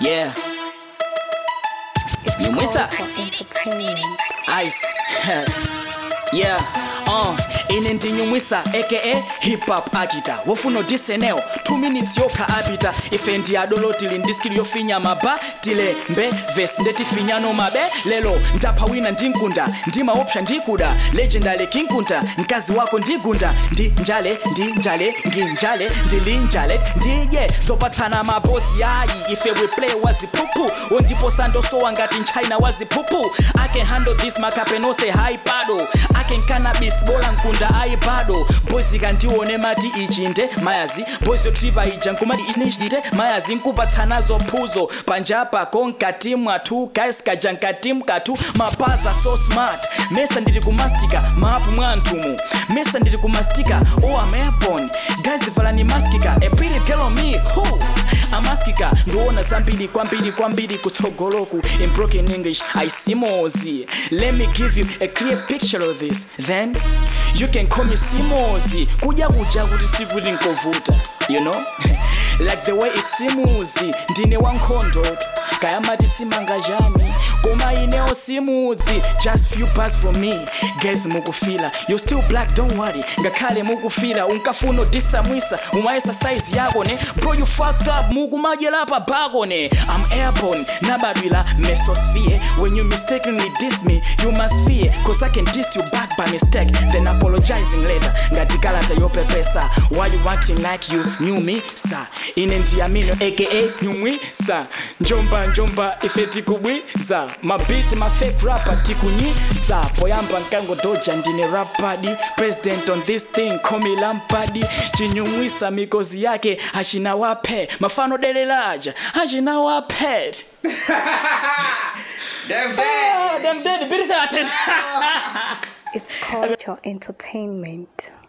Yeah, It's Nyumwisa. called for entertainment. ice. yeah, uh, ine ndinyumwisa aka hip hop agita wofuna odiseneo 2 minutes yokha apita ife ndi adolo tili ndi skill yofinya maba tilembe vesi ndetifinyano mabe lelo ndapha wina ndinkunda ndimaopsha ndikuda legendary kinkunda mkazi wako ndigunda ndi njale ndi njale nginjale ndilinjale ndiye zopatsana mabosi yayi ife we play waziphuphu wondipo sandosowa ngati nchina waziphuphu i can handle this makapenose high pado i can cannabis bola nkunda ayi bado boys ikandione mati ichinde mayazi boys yotripa ija nkumati ichite mayazi nkupatsanazo phuzo panjapa konkati mwathu guys kaja nkati mkathu mapaza so smart mesa ndiri kumastika maapu mwa mtumu mesa ndiri kumastika oh am airborne guys valani maskika a pretty girl on me who amaskika ndiona zambiri kwambiri kwambiri kutsogoloku in broken english aisimozi let me give you a clear picture of this then you can call me simozi kudya kudya kuti sikuti nkovuta you know like the way isimuzi ndine wankhondoto kayamati simangajani koma inewo simudzi just few bars from me guys mukufila you still black don't worry ngakhale mukufila unkafuna odisamwisa umayesa size yako ne bro you fucked up mukumadyelapa bako ne i'm airborne nabadwila mesosphere when you mistakenly diss me you must fear cause i can diss you back by mistake then apologizing later ngati kalata yopepesa why you acting like you knew me sa ine ndiyamino aka nyumwisa njomba njomba ife tikubwiza mabit mafake rapper tikunyiza poyamba nkangodoja ndine rapadi president on this thing komi lampadi chinyumwisa mikozi yake hachina waphe mafano delelaja hachina waphet Damn bad. dem dead birisatena It's called your entertainment.